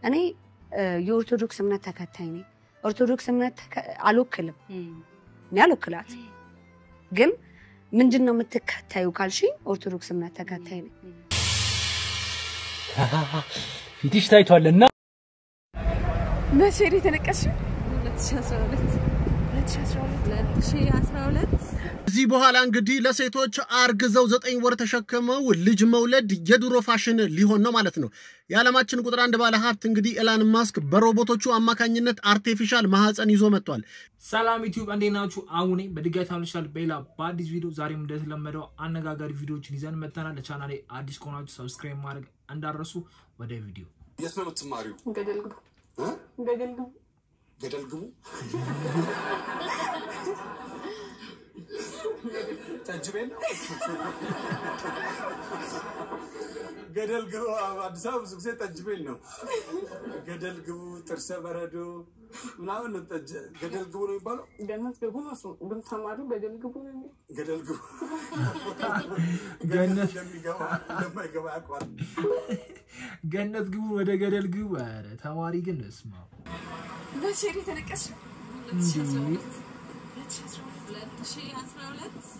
እኔ እ፣ የኦርቶዶክስ እምነት ተከታይ ነኝ። ኦርቶዶክስ እምነት ተከ- አልወክልም፣ እኔ አልወክላት። ግን ምንድን ነው የምትከታዩ ካልሽኝ ኦርቶዶክስ እምነት ተከታይ ነኝ። ፊትሽ ታይቷል እና መቼ ነው የተነቀስሽው? 2012 ከዚህ በኋላ እንግዲህ ለሴቶች አርግዘው ዘጠኝ ወር ተሸክመው ልጅ መውለድ የድሮ ፋሽን ሊሆን ነው ማለት ነው። የዓለማችን ቁጥር አንድ ባለ ሀብት እንግዲህ ኤላን ማስክ በሮቦቶቹ አማካኝነት አርቴፊሻል ማህፀን ይዞ መጥቷል። ሰላም ዩቲዩብ እንዴት ናችሁ? አሁን በድጋሚ ተመልሻል በሌላ በአዲስ ቪዲዮ። ዛሬም እንደተለመደው አነጋጋሪ ቪዲዮዎችን ይዘን መጥተናል። ለቻናሌ አዲስ ከሆናችሁ ሰብስክራይብ ማድረግ እንዳረሱ። ወደ ቪዲዮ የት ነው የምትማሪው? ገደል ግቡ፣ እ? ገደል ግቡ። ገደል ግቡ። ጠጅ ቤት ነው። ገደል ግቡ። አዲስ አበባ ብዙ ጊዜ ጠጅ ቤት ነው። ገደል ግቡ፣ ጥርሰ በረዶ ምናምን ነው ጠጅ። ገደል ግቡ ነው የሚባለው። ገነት ግቡ ነው እሱ። ግን ተማሪው ገደል ግቡ ነው የሚለው። ገደል ግቡ ገነት እንደሚገባ እንደማይገባ ያውቀዋል። ገነት ግቡ፣ ወደ ገደል ግቡ። ኧረ ተማሪ ግን እስማ መቼ ነው የተነቀስሽው? 2012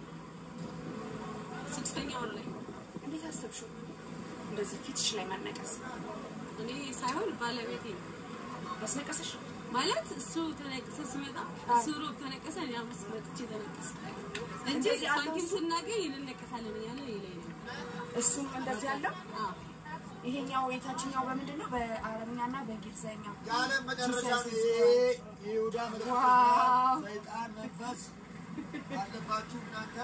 ስድስተኛ ወር ላይ እንዴት አሰብሽው? እንደዚህ ፊትሽ ላይ መነቀስ እኔ ሳይሆን ባለቤቴ ነው ያስነቀስሽ? ማለት እሱ ተነቅሰ ሲመጣ እሱ ሮብ ተነቀሰ፣ እኔ ሐሙስ መጥቼ ተነቀሰ እንጂ እንደዚህ አለው ሳንቲም እሱ? ስናገኝ እንነቀሳለን እያለ ይለኝ ነው። እሱም እንደዚህ ያለው አዎ ይሄኛው የታችኛው በምንድን ነው? በአረብኛና በእንግሊዝኛ የዓለም መጨረሻ ጊዜ የይሁዳ ምልክትና ዋው! ሰይጣን መንፈስ ያለባችሁ እናንተ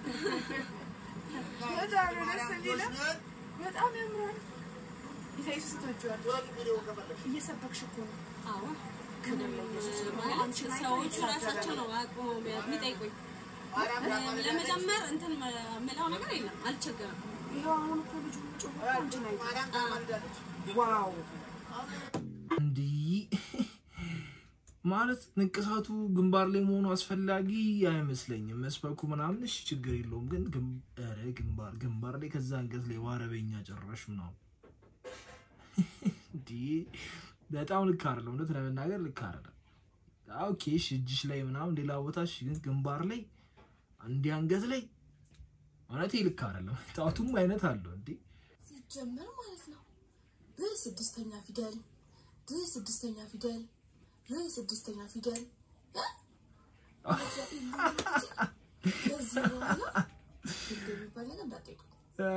በጣም ነው ደስ የሚለው። ልጆች ነን። በጣም ያምራል። ኢሳይያስ ስትወጂዋለሽ? ወጥ ቪዲዮ ከፈለግሽ እየሰበክሽ እኮ ነው። አዎ ክብር ለኢየሱስ ይሁን። ማለት አንቺን አይቶ ሰዎቹ የተሳደበ ራሳቸው ነው። ነው አቁመው የሚጠይቁኝ። ማርያም ያማልዳለች። ለመጀመር እንትን የምለው ነገር የለም፣ አልቸገርም። ይኸው አሁን እኮ ልጁ ጮኸ እኮ አንቺን አይቶ። ማርያም ታማልዳለች። ዋው እንዲህ ማለት ንቅሳቱ ግንባር ላይ መሆኑ አስፈላጊ አይመስለኝም። መስበኩ ምናምን እሺ ችግር የለውም። ግን ግም- ኧረ ግንባር ግንባር ላይ ከዛ አንገት ላይ በአረበኛ ጨራሽ ምናምን እንዲህ በጣም ልክ አይደለም። እውነት ለመናገር ልክ አይደለም። ኦኬ እሺ እጅሽ ላይ ምናምን ሌላ ቦታ እሺ፣ ግን ግንባር ላይ እንዲህ አንገት ላይ እውነት ልክ አይደለም። ጣቱም አይነት አለው እንዴ ሲጀመር ማለት ነው። ብ ስድስተኛ ፊደል ብ ስድስተኛ ፊደል ብ ስድስተኛ ፊደል እ? ከዚህ በኋላ እንደሚባል ነገር እንዳትጠይቁኝ።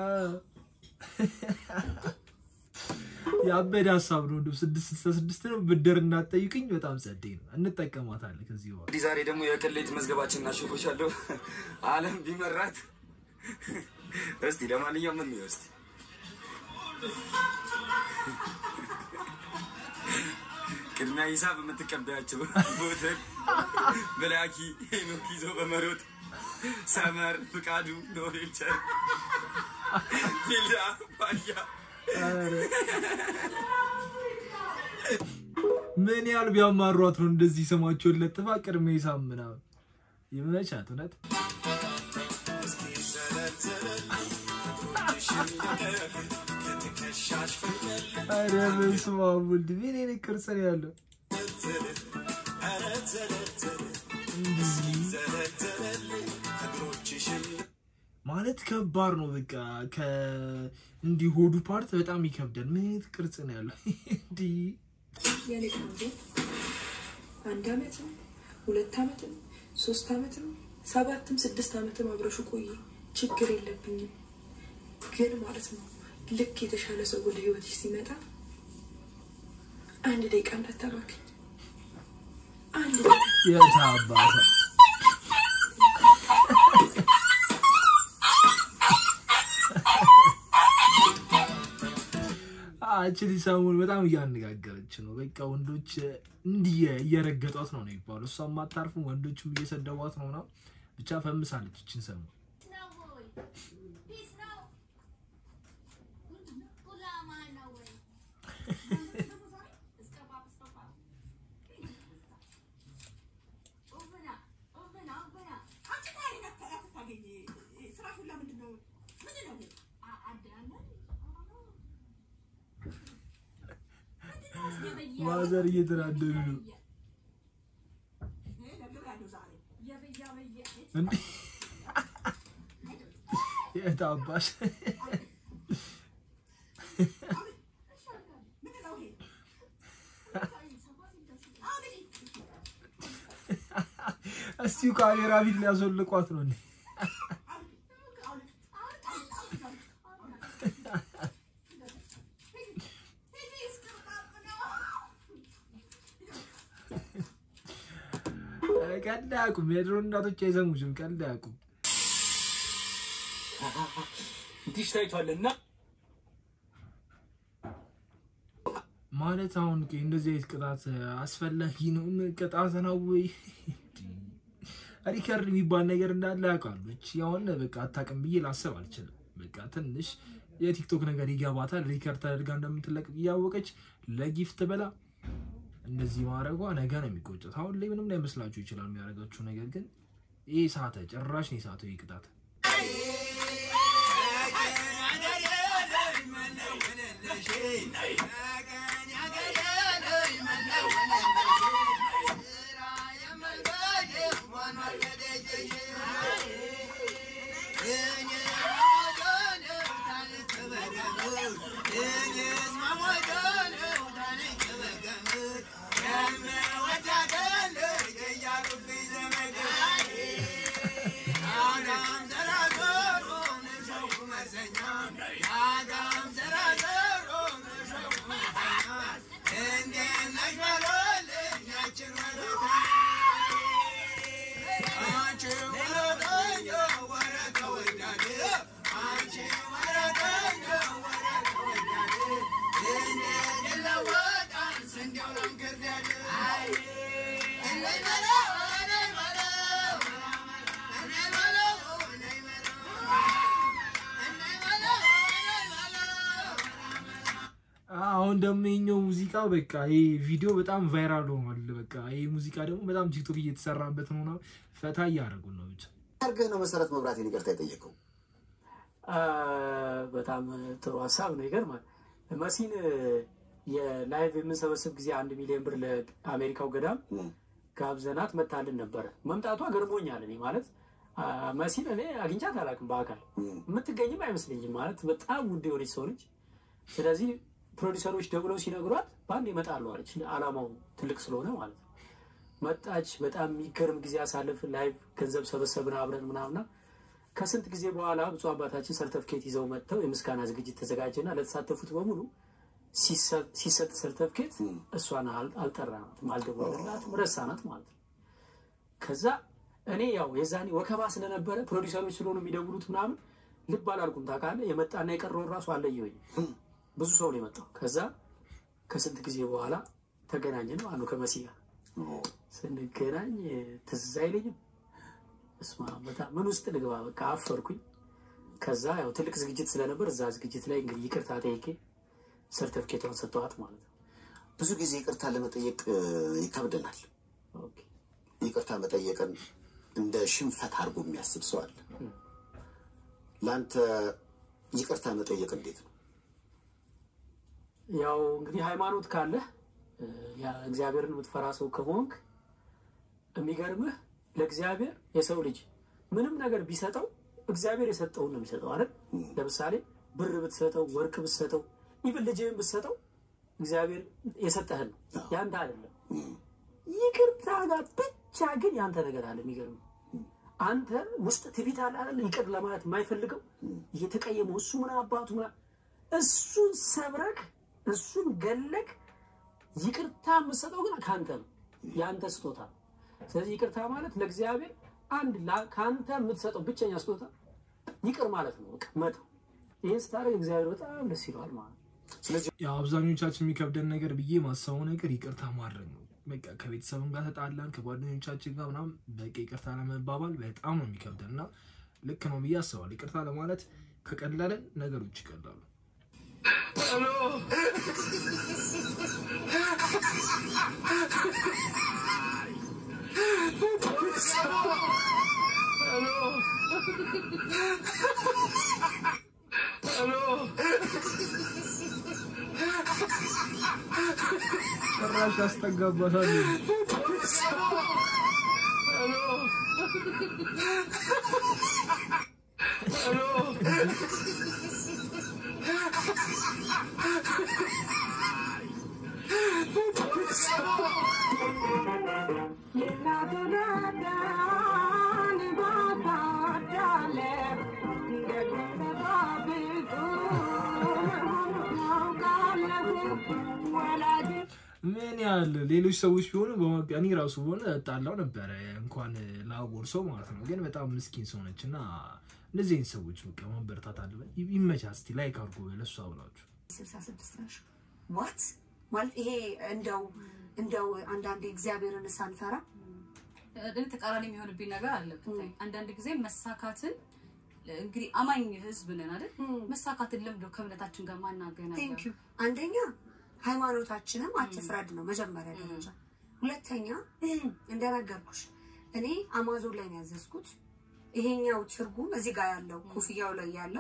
የአበደ ሀሳብ ነው። እንደው ስድስት ስልሳ ስድስት ነው ብድር እናትጠይቅኝ በጣም ጸዴ ነው። እንጠቀማታለን ከዚህ በኋላ እንግዲህ ዛሬ ደግሞ የቅሌት መዝገባችን እናሸፎሻለሁ። ዓለም ቢመራት እስቲ ለማንኛውም ምን ይወስድ ቅድሚያ ሂሳብ የምትቀበያቸው ቦተን ብላኪ ሄኖክ ይዞ በመሮጥ ሰመር ፍቃዱ ኖሬቸር ፊልዳ ባያ ምን ያህል ቢያማሯት ነው እንደዚህ ስማቸውን ለጥፋ ቅድመ ሂሳብ ምናምን ይመቻት። እውነት ኧረ በስመ አብ ወልድ ምን አይነት ቅርጽ ነው ያለው? ማለት ከባድ ነው። በቃ ከእንዲህ ሆዱ ፓርት በጣም ይከብዳል። ምን አይነት ቅርጽ ነው ያለው? እንዲህ የኔ ቆንጆ አንድ አመት ነው፣ ሁለት አመት ነው፣ ሶስት አመት ነው፣ ሰባትም ስድስት አመትም አብረሹ ቆይ፣ ችግር የለብኝም። ግን ማለት ነው ልክ የተሻለ ሰው ወደ ህይወትሽ ሲመጣ አንድ ደቂቃ እንዳታባክኝ። አንድ ደቂቃ የታባሰ አችሊ ሰሞኑን በጣም እያነጋገረች ነው። በቃ ወንዶች እንዲህ እየረገጧት ነው ነው የሚባለው። እሷ ማታርፍም ወንዶችም እየሰደቧት ነው ምናምን ብቻ ፈምሳለች። እችን ሰሞን ማዘር እየተናደዱ ነው እንዴ? የት አባሽ እስቲ ካሜራ ፊት ሊያስወልቋት ነው እንዴ? ቀልድ አያውቁም። የድሮ እናቶች አይሰሙሽም። ቀልድ አያውቁም። እንዲሽ ታይቷልና ማለት አሁን ቆይ እንደዚህ አይነት ቅጣት አስፈላጊ ነው? ቅጣት ነው ወይ? ሪከርድ የሚባል ነገር እንዳለ ያውቃሉ። እቺ አሁን በቃ አታውቅም ብዬ ላስብ አልችልም። በቃ ትንሽ የቲክቶክ ነገር ይገባታል። ሪከርድ ተደርጋ እንደምትለቅ እያወቀች ለጊፍት ብላ እንደዚህ ማድረጓ ነገ ነው የሚቆጨት። አሁን ላይ ምንም ላይመስላችሁ ይችላል የሚያደርጋችሁ ነገር፣ ግን ይህ ሳተ ጭራሽ ነው የሳተው ይህ ቅጣት። አሁን ደግሞ የኛው ሙዚቃ በቃ ይሄ ቪዲዮ በጣም ቫይራል ሆኗል። በቃ ይሄ ሙዚቃ ደግሞ በጣም ቲክቶክ እየተሰራበት ነው። ነው ፈታ እያደረጉን ነው ብቻ አድርገህ ነው መሰረት መብራቴን ይቅርታ የጠየቀው? በጣም ጥሩ ሀሳብ ነው። ይገርማል። መሲን የላይቭ የምንሰበስብ ጊዜ አንድ ሚሊዮን ብር ለአሜሪካው ገዳም ጋብዘናት መታልን ነበረ። መምጣቷ ገርሞኛል። እኔ ማለት መሲን እኔ አግኝቻት አላውቅም በአካል የምትገኝም አይመስለኝም። ማለት በጣም ውድ የሆነች ሰው ነች። ስለዚህ ፕሮዲሰሮች ደውለው ሲነግሯት በአንድ ይመጣሉ አለች። አላማው ትልቅ ስለሆነ ማለት ነው። መጣች። በጣም የሚገርም ጊዜ አሳልፍ። ላይቭ ገንዘብ ሰበሰብን አብረን ምናምና ከስንት ጊዜ በኋላ ብፁዕ አባታችን ሰርተፍኬት ይዘው መጥተው የምስጋና ዝግጅት ተዘጋጀና ለተሳተፉት በሙሉ ሲሰጥ ሰርተፍኬት እሷን አልጠራናትም፣ አልደወልንላትም፣ ረሳናት ማለት ነው። ከዛ እኔ ያው የዛኔ ወከባ ስለነበረ ፕሮዲሰሮች ስለሆኑ የሚደውሉት ምናምን ልብ አላልኩም። ታውቃለህ፣ የመጣና የቀረውን ራሱ አለየሁኝ። ብዙ ሰው ነው የመጣው። ከዛ ከስንት ጊዜ በኋላ ተገናኘን ማለት ነው ከመሲ ጋር ስንገናኝ ትዝ አይለኝም። እስማ በጣም ምን ውስጥ ልግባ በቃ አፈርኩኝ። ከዛ ያው ትልቅ ዝግጅት ስለነበር እዛ ዝግጅት ላይ እንግዲህ ይቅርታ ጠይቄ ሰርተፍኬቷን ሰጠዋት ማለት ነው። ብዙ ጊዜ ይቅርታ ለመጠየቅ ይከብደናል። ይቅርታ መጠየቅን እንደ ሽንፈት አድርጎ የሚያስብ ሰው አለ። ለአንተ ይቅርታ መጠየቅ እንዴት ነው? ያው እንግዲህ ሃይማኖት ካለህ እግዚአብሔርን የምትፈራ ሰው ከሆንክ የሚገርምህ ለእግዚአብሔር የሰው ልጅ ምንም ነገር ቢሰጠው እግዚአብሔር የሰጠውን ነው የሚሰጠው አይደል? ለምሳሌ ብር ብትሰጠው፣ ወርቅ ብትሰጠው፣ ኢቭን ልጅህን ብትሰጠው እግዚአብሔር የሰጠህን ነው፣ ያንተ አይደለም። ይቅርታ ጋር ብቻ ግን ያንተ ነገር አለ። የሚገርምህ አንተ ውስጥ ትቢት አለ አይደል? ይቅር ለማለት የማይፈልገው እየተቀየመው እሱ ምን አባቱ ምን እሱን ሰብረክ እሱን ገለክ ይቅርታ የምትሰጠው ግን ከአንተ ነው፣ የአንተ ስጦታ። ስለዚህ ይቅርታ ማለት ለእግዚአብሔር አንድ ከአንተ የምትሰጠው ብቸኛ ስጦታ ይቅር ማለት ነው። በቃ መተው። ይህን ስታደርግ እግዚአብሔር በጣም ደስ ይለዋል ማለት ነው። ስለዚህ ያው አብዛኞቻችን የሚከብደን ነገር ብዬ ማሰበው ነገር ይቅርታ ማድረግ ነው። በቃ ከቤተሰብም ጋር ተጣላን ከጓደኞቻችን ጋር ምናምን በቃ ይቅርታ ለመባባል በጣም ነው የሚከብደን እና ልክ ነው ብዬ አስባለሁ። ይቅርታ ለማለት ከቀለለን ነገሮች ይቀላሉ። Hello. ጭራሽ ያስጠጋባታል። ምን ያህል ሌሎች ሰዎች ቢሆኑ በማቢያ እኔ ራሱ በሆነ እጣላው ነበረ እንኳን ላጎርሰው ማለት ነው። ግን በጣም ምስኪን ሰው ነች እና እንደዚህ አይነት ሰዎች በቃ ማበረታት አለ። ይመቻ እስቲ ላይክ አድርጎ ለእሷ ብላችሁ ስልሳ ስድስት ነሽ ዋት ማለት ይሄ እንደው እንደው አንዳንዴ እግዚአብሔርን ሳንፈራ እኔ ተቃራኒ የሚሆንብኝ ነገር አለ። ብታይ አንዳንድ ጊዜ መሳካትን እንግዲህ አማኝ ህዝብ ነን አይደል? መሳካትን ለምደው ከእምነታችን ጋር ማናገናኘው ቴንክ ዩ አንደኛ ሃይማኖታችንም አትፍረድ ነው መጀመሪያ ደረጃ። ሁለተኛ እንደነገርኩሽ እኔ አማዞን ላይ ነው ያዘዝኩት። ይሄኛው ትርጉም እዚህ ጋር ያለው ኮፍያው ላይ ያለው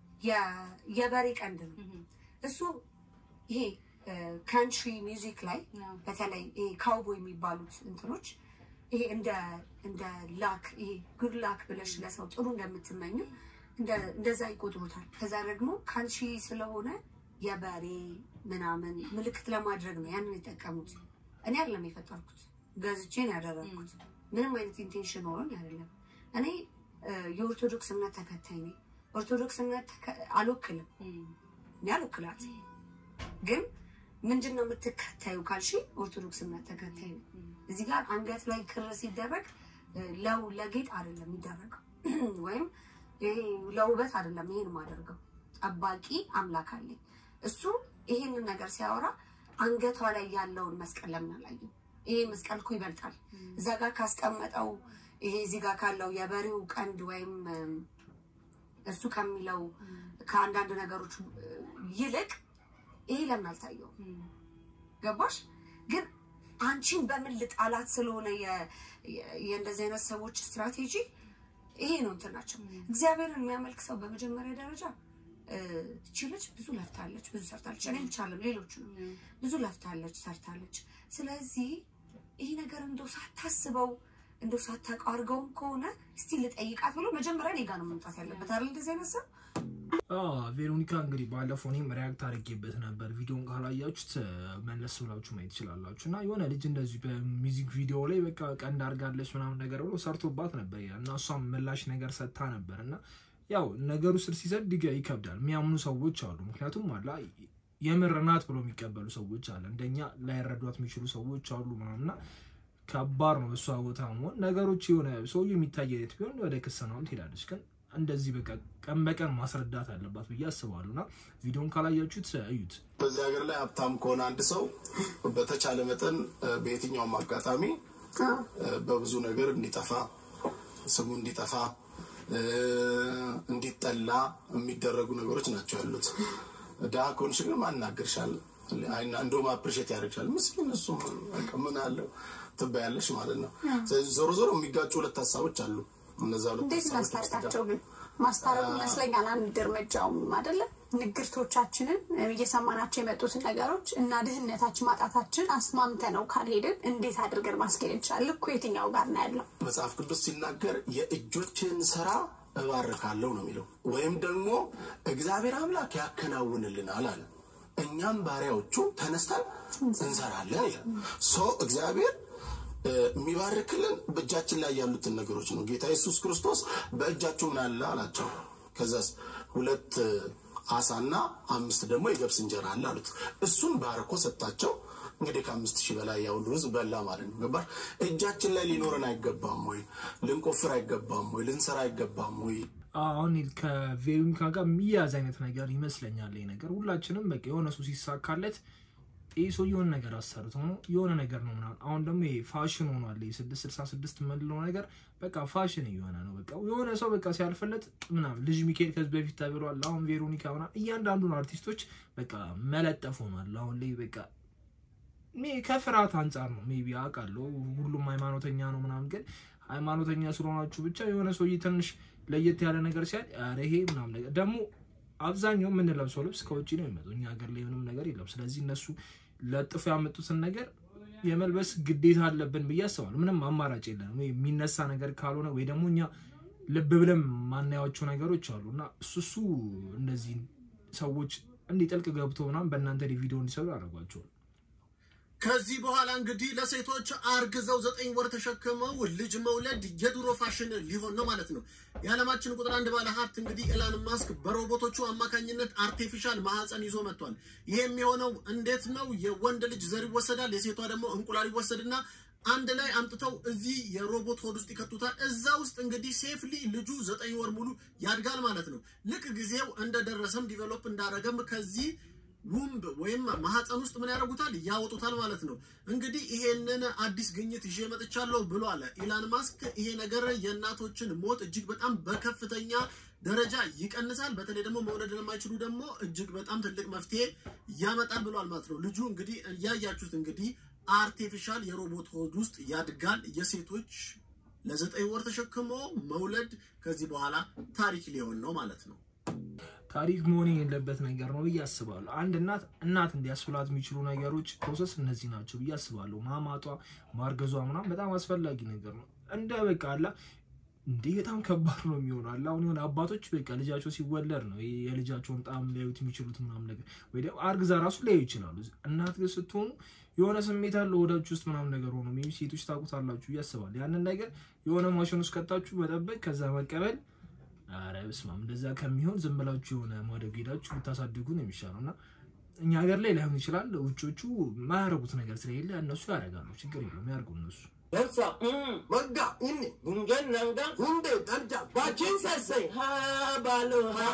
የ- የበሬ ቀንድ ነው። እሱ ይሄ ካንትሪ ሚውዚክ ላይ በተለይ ይሄ ካውቦይ የሚባሉት እንትኖች ይሄ እንደ እንደ ላክ ይሄ ጉድ ላክ ብለሽ ለሰው ጥሩ እንደምትመኙ እንደ- እንደዛ ይቆጥሩታል። ከዛ ደግሞ ካንትሪ ስለሆነ የበሬ ምናምን ምልክት ለማድረግ ነው ያንን የጠቀሙት። እኔ አይደለም የፈጠርኩት፣ ገዝቼ ነው ያደረግኩት። ምንም አይነት ኢንቴንሽን ኖሮኝ አይደለም። እኔ እ፣ የኦርቶዶክስ እምነት ተከታይ ነኝ። ኦርቶዶክስ እምነት ተከ- አልወክልም፣ እኔ አልወክላት። ግን ምንድን ነው የምትከታዩ ካልሽ ኦርቶዶክስ እምነት ተከታይ ነኝ። እዚህ ጋር አንገት ላይ ክር ሲደረግ እ፣ ለው ለጌጥ አይደለም የሚደረገው ወይም ይሄ ለውበት አይደለም ይሄን ማደርገው ጠባቂ አምላክ አለኝ። እሱ ይሄንን ነገር ሲያወራ አንገቷ ላይ ያለውን መስቀል ለምን አላየም? ይሄ መስቀል እኮ ይበልጣል። እዛ ጋር ካስቀመጠው ይሄ እዚህ ጋር ካለው የበሬው ቀንድ ወይም እም፣ እሱ ከሚለው ከአንዳንድ ነገሮች እ፣ ይልቅ ይሄ ለምን አልታየው? ገባሽ? ግን አንቺን በምን ልጣላት ስለሆነ የ- የ- የእንደዚህ አይነት ሰዎች ስትራቴጂ ይሄ ነው እንትናቸው። እግዚአብሔርን የሚያመልክ ሰው በመጀመሪያ ደረጃ እ፣ እቺ ልጅ ብዙ ለፍታለች፣ ብዙ ሰርታለች። እኔ ብቻ አለም ሌሎቹ ነው ብዙ ለፍታለች፣ ሰርታለች። ስለዚህ ይሄ ነገር እንደው ሳታስበው እንደው ሳታውቀው አድርገውም ከሆነ እስቲ ልጠይቃት ብሎ መጀመሪያ እኔ ጋር ነው መምጣት ያለበት አይደል? እንደዚህ አይነት ሰው አዎ ቬሮኒካ እንግዲህ ባለፈው እኔም ሪያክት አድርጌበት ነበር። ቪዲዮን ካላያችሁት እ፣ መለስ ብላችሁ ማየት ትችላላችሁ። እና የሆነ ልጅ እንደዚህ በሚዚክ ቪዲዮ ላይ በቃ ቀንድ አድርጋለች ምናምን ነገር ብሎ ሰርቶባት ነበር ይላል እና እሷም ምላሽ ነገር ሰጥታ ነበር እና ያው ነገሩ ስር ሲሰድ ይገ- ይከብዳል። የሚያምኑ ሰዎች አሉ። ምክንያቱም አላ የምር ናት ብሎ የሚቀበሉ ሰዎች አለ። እንደኛ ላይረዷት የሚችሉ ሰዎች አሉ ምናምና ከባድ ነው። እሷ ቦታ መሆን ነገሮች የሆነ ሰውዬው የሚታይ አይነት ቢሆን ወደ ክስ ምናምን ትሄዳለች። ግን እንደዚህ በቃ ቀን በቀን ማስረዳት አለባት ብዬ አስባለሁ። እና ቪዲዮን ካላያችሁት እዩት። በዚህ ሀገር ላይ ሀብታም ከሆነ አንድ ሰው በተቻለ መጠን እ፣ በየትኛውም አጋጣሚ እ፣ በብዙ ነገር እንዲጠፋ ስሙ እንዲጠፋ እ፣ እንዲጠላ የሚደረጉ ነገሮች ናቸው ያሉት። ድሀ ከሆንሽ ግን ማናገርሻል እንደውም አፕሪሼት ያደርግሻል። ምስኪን እሱ በቃ ምን አለው ትባያለሽ ማለት ነው። ስለዚህ ዞሮ ዞሮ የሚጋጩ ሁለት ሀሳቦች አሉ። እነዛ ሁለት እንዴት ሀሳቦች እናስታርቃቸው ግን? ማስታረቁ ይመስለኛል አንድ እርምጃውም አይደለም። ንግርቶቻችንን እየሰማናቸው የመጡትን ነገሮች እና ድህነታችን ማጣታችን አስማምተ ነው ካልሄድን እንዴት አድርገን ማስኬድ እንችላለን? ልኩ የትኛው ጋር ነው ያለው? መጽሐፍ ቅዱስ ሲናገር የእጆችን ስራ እባርካለሁ ነው የሚለው። ወይም ደግሞ እግዚአብሔር አምላክ ያከናውንልናል አለ። እኛም ባሪያዎቹ ተነስተን እንሰራለን ይላል። ሶ እግዚአብሔር እ፣ የሚባርክልን በእጃችን ላይ ያሉትን ነገሮች ነው። ጌታ ኢየሱስ ክርስቶስ በእጃችሁ ምን አለ አላቸው። ከዛስ ሁለት እ፣ አሳና አምስት ደግሞ የገብስ እንጀራ አለ አሉት። እሱን ባርኮ ሰጣቸው። እንግዲህ ከአምስት ሺህ በላይ ያው ሁሉ ህዝብ በላ ማለት ነው። ገባር እጃችን ላይ ሊኖረን አይገባም ወይ? ልንቆፍር አይገባም ወይ? ልንሰራ አይገባም ወይ? አሁን ከቬሮኒካ ጋር የሚያዝ አይነት ነገር ይመስለኛል። ይሄ ነገር ሁላችንም በቃ የሆነ ሰው ሲሳካለት ይህ ሰው የሆነ ነገር አሰርቶ ነው የሆነ ነገር ነው ምናምን። አሁን ደግሞ ይሄ ፋሽን ሆኗል። ይሄ ስድስት ስልሳ ስድስት የምንለው ነገር በቃ ፋሽን እየሆነ ነው። በቃ የሆነ ሰው በቃ ሲያልፍለት ምናምን ልጅ ሚካኤል ከዚህ በፊት ተብሏል። አሁን ቬሮኒካ ምናምን እያንዳንዱን አርቲስቶች በቃ መለጠፍ ሆኗል። አሁን ላይ በቃ ሜ- ከፍርሃት አንጻር ነው ሜቢ አውቃለሁ። ሁሉም ሃይማኖተኛ ነው ምናምን፣ ግን ሃይማኖተኛ ስለሆናችሁ ብቻ የሆነ ሰውዬ ትንሽ ለየት ያለ ነገር ሲያል ኧረ ይሄ ምናምን ነገር ደግሞ አብዛኛው የምንለብሰው ልብስ ከውጭ ነው የሚመጣው። እኛ ሀገር ላይ ምንም ነገር የለም። ስለዚህ እነሱ ለጥፎ ያመጡትን ነገር የመልበስ ግዴታ አለብን ብዬ አስባለሁ። ምንም አማራጭ የለንም። ወይ የሚነሳ ነገር ካልሆነ ወይ ደግሞ እኛ ልብ ብለን ማናያቸው ነገሮች አሉ እና እሱ እሱ እነዚህ ሰዎች እንዲጠልቅ ገብቶ ምናምን በእናንተ ላይ ቪዲዮ እንዲሰሩ ያደርጓቸዋል። ከዚህ በኋላ እንግዲህ ለሴቶች አርግዘው ዘጠኝ ወር ተሸክመው ልጅ መውለድ የድሮ ፋሽን ሊሆን ነው ማለት ነው። የዓለማችን ቁጥር አንድ ባለ ሀብት እንግዲህ ኤላን ማስክ በሮቦቶቹ አማካኝነት አርቲፊሻል ማህፀን ይዞ መጥቷል። ይሄ የሚሆነው እንዴት ነው? የወንድ ልጅ ዘር ይወሰዳል፣ የሴቷ ደግሞ እንቁላል ይወሰድና አንድ ላይ አምጥተው እዚህ የሮቦት ሆድ ውስጥ ይከቱታል። እዛ ውስጥ እንግዲህ ሴፍሊ ልጁ ዘጠኝ ወር ሙሉ ያድጋል ማለት ነው። ልክ ጊዜው እንደደረሰም ዲቨሎፕ እንዳረገም ከዚህ ውምብ ወይም ማህፀን ውስጥ ምን ያደርጉታል? ያወጡታል ማለት ነው። እንግዲህ ይሄንን አዲስ ግኝት ይዤ መጥቻለሁ ብሏል ኢላን ማስክ። ይሄ ነገር የእናቶችን ሞት እጅግ በጣም በከፍተኛ ደረጃ ይቀንሳል። በተለይ ደግሞ መውለድ ለማይችሉ ደግሞ እጅግ በጣም ትልቅ መፍትሄ ያመጣል ብሏል ማለት ነው። ልጁ እንግዲህ እያያችሁት እንግዲህ አርቲፊሻል የሮቦት ሆድ ውስጥ ያድጋል። የሴቶች ለዘጠኝ ወር ተሸክሞ መውለድ ከዚህ በኋላ ታሪክ ሊሆን ነው ማለት ነው። ታሪክ መሆን የሌለበት ነገር ነው ብዬ አስባለሁ። አንድ እናት እናት እንዲያስብላት የሚችሉ ነገሮች ፕሮሰስ እነዚህ ናቸው ብዬ አስባለሁ። ማማጧ፣ ማርገዟ ምናምን በጣም አስፈላጊ ነገር ነው። እንደ በቃ አላ እንዴ በጣም ከባድ ነው የሚሆነው አላ አሁን የሆነ አባቶች በቃ ልጃቸው ሲወለድ ነው የልጃቸውን ጣም ሊያዩት የሚችሉት ምናምን ነገር ወይ ደግሞ አርግዛ ራሱ ሊያዩ ይችላሉ። እናት ግን ስትሆኑ የሆነ ስሜት አለ ወዳችሁ ውስጥ ምናምን ነገር ሆኖ ሜቢ ሴቶች ታውቁታላችሁ ብዬ አስባለሁ። ያንን ነገር የሆነ ማሽን ውስጥ ከታችሁ መጠበቅ ከዛ መቀበል አረ በስመ አብ እንደዛ ከሚሆን ዝም ብላችሁ የሆነ ማደግ ሄዳችሁ ብታሳድጉ ነው የሚሻለው። እና እኛ ሀገር ላይ ላይሆን ይችላል። ውጮቹ የማያደርጉት ነገር ስለሌለ እነሱ ያደርጋሉ። ችግር የለውም ያርጉ እነሱ። Dansa, magga, inni, gungen nanga, hunde, danja, bakin sassai, ha balo ha,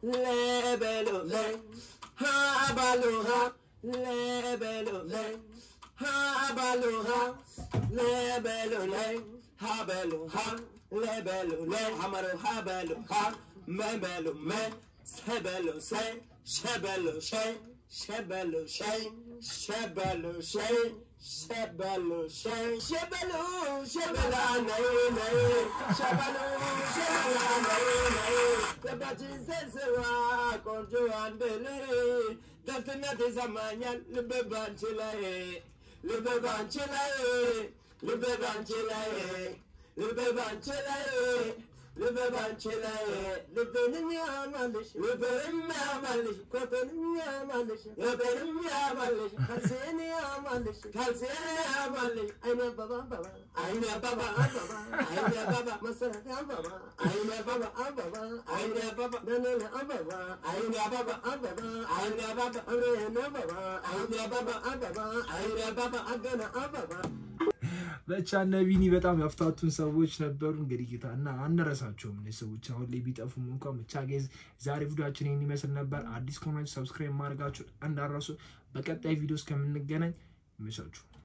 le belo le, ha balo ha, le belo le, ha balo ha, le belo le, ha belo ha, le belo le, hamaro ha belo ha, me belo me, se belo se, she belo she, she belo she, she belo she. ሸበሉ ሸበሉ ሸበላ ነይ ነይ ሸበሉ ሸበላ ነይ ነይ ገባችን ሰንስዋ ቆንጆ አንድ ልጅ ደስነት ይሰማኛል ልብ ባንቺ ላይ ልብ ባንቺ ላይ ልብ ባንቺ ላይ ልብ ባንቺ ላይ ልብ ባንቺ ላይ ልብንም ያማልሽ ልብንም ያማልሽ ኮተንም ያማልሽ ልብንም ያማልሽ ካልሴን ያማልሽ ካልሴን ያማልሽ አይነ አበባ አበባ አይነ አበባ አበባ አይነ አበባ መሰረት አበባ አይነ አበባ አበባ አይነ አበባ ደነነ አበባ አይነ አበባ አበባ አይነ አበባ እሬነ አበባ አይነ አበባ አበባ አይነ አበባ አገና አበባ ብቻ እነ ቢኒ በጣም ያፍታቱን ሰዎች ነበሩ። እንግዲህ ጌታ እና አንረሳቸውም እነዚህ ሰዎች አሁን ላይ ቢጠፉም እንኳን ብቻ ጌዝ ዛሬ ቪዲዮችን ይህን ይመስል ነበር። አዲስ ከሆናችሁ ሰብስክራይብ ማድረጋችሁን እንዳረሱ። በቀጣይ ቪዲዮ እስከምንገናኝ ይመቻችሁ።